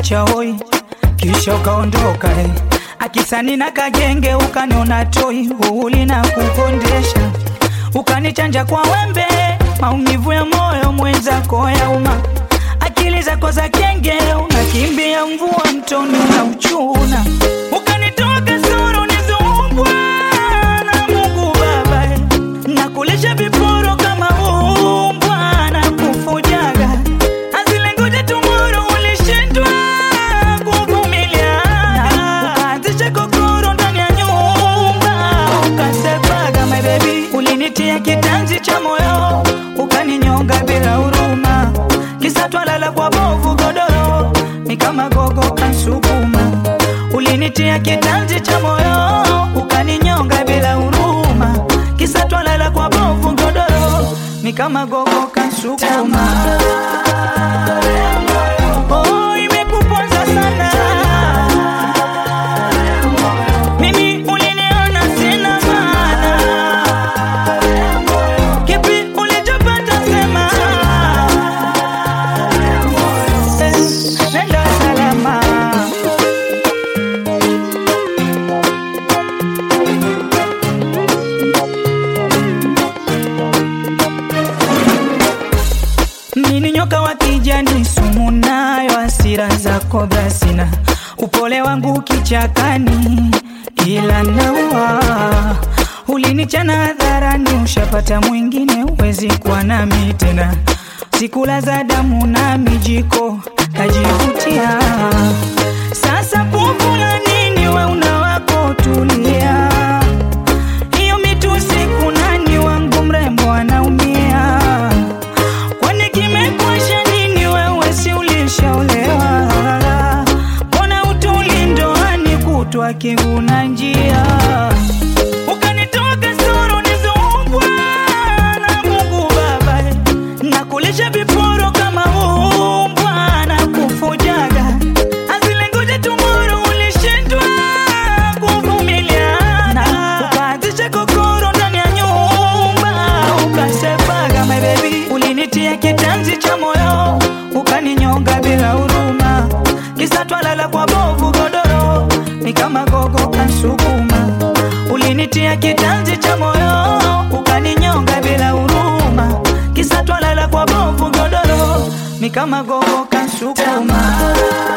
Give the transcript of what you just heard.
ukaniacha hoi, kisha ukaondoka eh. Akisani na kagenge ukaniona toi, uli na kukondesha, ukanichanja kwa wembe, maumivu ya moyo mwenzako ya uma, akili zako za kenge, unakimbia mvua mtoni unauchuna, ukanitoa kasoro nizumbwa na Mungu Baba eh. nakulisha viporo kama umbwa na kufujaga azilengoja tumoro ulishindwa kuvumilia ukaanzisha kokoro ndani ya nyumba ukasepaga my baby ulinitia kitanzi cha moyo ukaninyonga bila huruma kisa twalala kwa bovu godoro ni kama gogo kansukuma ulinitia kitanzi cha moyo ukaninyonga bila huruma kisa twalala kwa bovu godoro ni kama gogo kansukuma Oh, imekuponza sana mimi uliniona sina maana kipi ulichopata sema Eh, nenda salama Nini nyoka wa kijani sumu nayo hasira zako basina upole wangu kichakani ila naua ulinichana hadharani ushapata mwingine uwezi kuwa nami tena sikula za damu na mijiko kajivutia sasa pupula nini we una wako tulia hiyo mitusi kunani wangu mrembo anaumia Kwani kimekwasha nini wewe si ulishaolewa? Mbona utuli ndoani kutwa kiguna njia? Ukanitoa kasoro nizumbwa na Mungu Baba, nakulisha viporo kama umbwa na kufujaga azilengoja tumoro ulishindwa kuvumiliana ukaanzisha kokoro ndani ya nyumba ukasepaga my baby ulinitia kitanzi cha moyo ukaninyonga bila huruma kisa twalala kwa bovu godoro ni kama gogo kansukuma ulinitia kitanzi cha moyo ukaninyonga bila huruma kisa twalala kwa bovu godoro ni kama gogo kansukuma